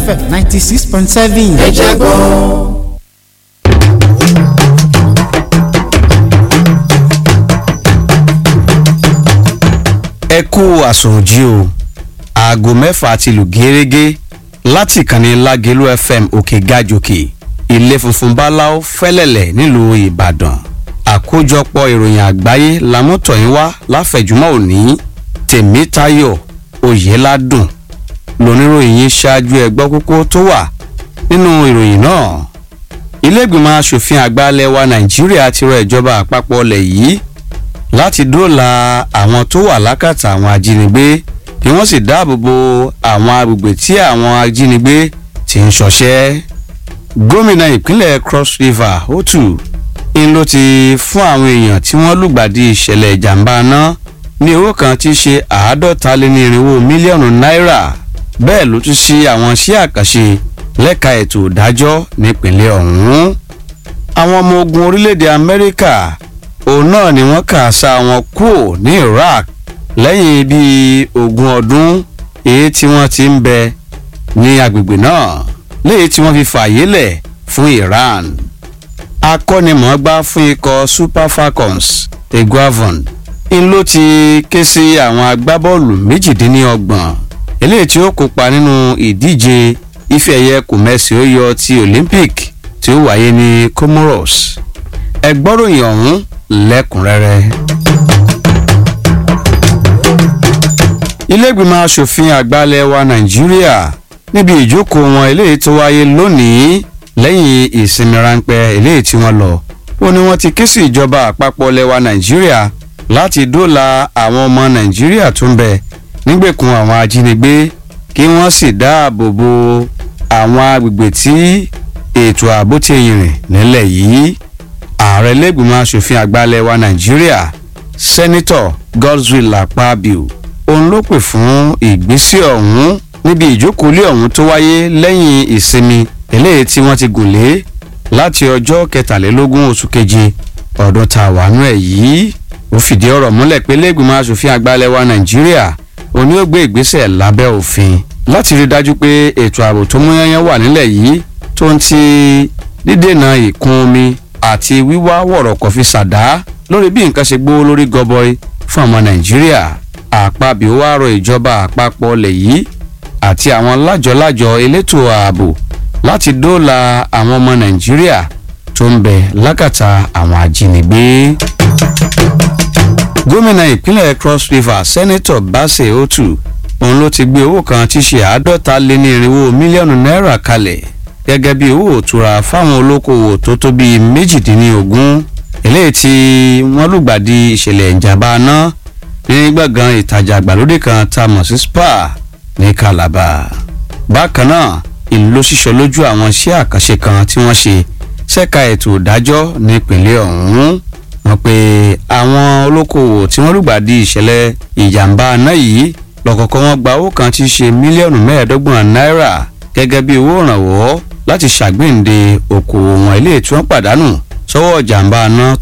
fm ninety six point seven. ẹ jẹ́ gbọ́. ẹ kú àsùnjì o aago mẹ́fà ti lù gẹ́rẹ́gẹ́ láti ìkànnì lágẹ̀lú fm òkè gàjòkè ilé funfun báláwo fẹ́lẹ̀lẹ̀ nílùú ìbàdàn àkójọpọ̀ ìròyìn àgbáyé lámútọ̀yìn wá láfẹ̀júmọ́ òní tèmítayọ̀ oyèládùn lóníròyìn yìí ṣáájú ẹgbọ́ kókó tó wà nínú ìròyìn náà ilé-ìgbìmọ̀ asòfin àgbà ilẹ̀ wa nàìjíríà ti rọ ìjọba àpapọ̀ ilẹ̀ yìí láti dóòlà àwọn tó wà lákàtà àwọn ajínigbé kí wọ́n sì dáàbò bo àwọn agbègbè tí àwọn ajínigbé ti ń ṣọṣẹ́. gómìnà ìpínlẹ̀ cross river otu ń ló ti fún àwọn èèyàn tí wọ́n lùgbàdì ìṣẹ̀lẹ̀ ìjàmbá náà ní owó kan tí í ṣe àádọ́ta lé ní irinwó mílíọ̀nù náírà bẹ́ẹ̀ ló tún ṣí àwọn iṣẹ́ àkànṣe lẹ́ka ètò ìdájọ́ nípìnlẹ̀ ọ̀hún. àwọn ọmọ ogun orílẹ̀-èdè amẹ́ríkà òun náà ni wọ́n kà sá wọn kúò ní iraq lẹ́yìn bíi ogún ọdún èyí tí wọ́n ti ń bẹ ní agbègbè náà léyìí tí wọ́n fi fààyè lẹ̀ fún iran akọ́nimọ̀ọ́gbá fún ikọ̀ super falcons eguavon ń ló ti ké sí àwọn agbábọ́ọ̀lù méjìdínlọ́gbọ̀n eléyìí tí ó kópa nínú ìdíje ife ẹ̀yẹ kòmẹ́sì ó yọ ti olympic tí ó wáyé ní comoros ẹgbọ́ròyìn ọ̀hún lẹ́kùnrẹ́rẹ́. iléègbìmọ̀ asòfin àgbàlẹ̀ wa nàìjíríà níbi ìjókòó wọn eléyìí tó wáyé lónìí lẹ́yìn ìsinmi ráńpẹ́ eléyìí tí wọ́n lọ ó ní wọ́n ti ké sí ìjọba àpapọ̀ lẹ́wà nàìjíríà láti dóòlà àwọn ọmọ nàìjíríà tó ń bẹ nígbèkùn àwọn ajínigbé kí wọ́n sì dáàbò bo àwọn agbègbè tí ètò ààbò ti yìnrìn nílẹ̀ yìí ààrẹ lẹ́gbìmọ̀ asòfin àgbàlẹ̀ wa nàìjíríà sẹ́nitọ̀ godswill akpabio òun ló pè fún ìgbésẹ̀ ọ̀hún níbi ìjókòólé ọ̀hún tó wáyé lẹ́yìn ìsinmi eléyìí tí wọ́n ti gùn lé láti ọjọ́ kẹtàlélógún oṣù keje ọdún tá a wà nú ẹ̀ yìí ó fìdí ọ̀rọ̀ múlẹ̀ pé lẹ́gbìmọ̀ asòfin àgbàlẹ̀ wa nàìjíríà òun yóò gbé ìgbésẹ̀ lábẹ́ òfin láti rí dájú pé ètò ààbò tó múyányán wà nílẹ̀ yìí tó ń ti dídènà ìkún omi àti wíwá wọ̀rọ̀kọ̀ fi ṣàdá lórí bí nǹkan ṣe gbówó lórí gọbọi fún ọmọ nàìjíríà àpabì ó wá rọ ìjọba àpapọ̀ ọlẹ̀ yìí àti àwọn lájọlájọ elétò ààbò láti dóòlà àwọn ọmọ nàìjíríà tó ń bẹ lákàtà àwọn ajínigbé. gómìnà ìpínlẹ̀ cross river sẹ́nẹ́tọ̀ basse otu òun ló ti gbé owó kan tí ṣe àádọ́ta lé ní irinwó mílíọ̀nù náírà kalẹ̀ gẹ́gẹ́ bí owó òtura fáwọn olókoòwò tó tó bíi méjìdínlógún eléyìí tí wọ́n lùgbàdì ìṣẹ̀lẹ̀ ìjàmbá náà ní gbọ̀ngàn ìtajà àgbàlódé kan tá a mọ̀ sí spa ní calabar. bákan náà ìlú ló ṣiṣọ́ lójú àwọn iṣẹ́ àkànṣe kan tí wọ́n ṣe ṣẹ́ka ètò ìdájọ́ nípìnlẹ̀ ọ̀hún wọ́n pe àwọn olókoòwò tí wọ́n lùgbàdì ìṣẹ̀lẹ̀ ìjàmbá náà yìí lọ́kọ̀ọ̀kan wọn gba owó kan tí í ṣe mílíọ̀nù mẹ́ẹ̀ẹ́dọ́gbọ̀n náírà gẹ́gẹ́ bí owó ìrànwọ́ láti ṣàgbéǹde okòwò wọn ilé tí wọ́n pàdánù sọ́wọ́ jàǹbá náà